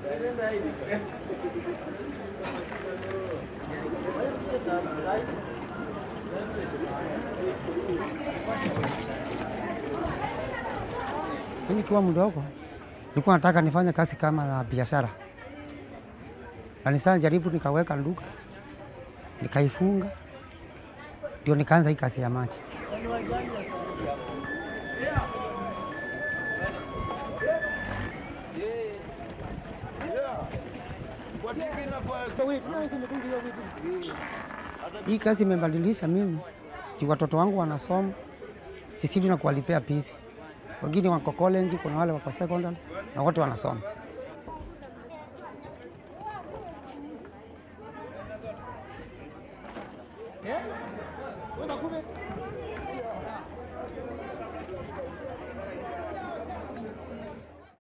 Mimi nikiwa mdogo nilikuwa nataka nifanye kazi kama ya biashara, na nisa jaribu nikaweka nduka nikaifunga, ndio nikaanza hii kazi ya maji. Hii kazi imebadilisha mimi juu watoto wangu wanasoma, sisidi na kuwalipia pisi. Wengine wako college, kuna wale wako secondary na wote wanasoma.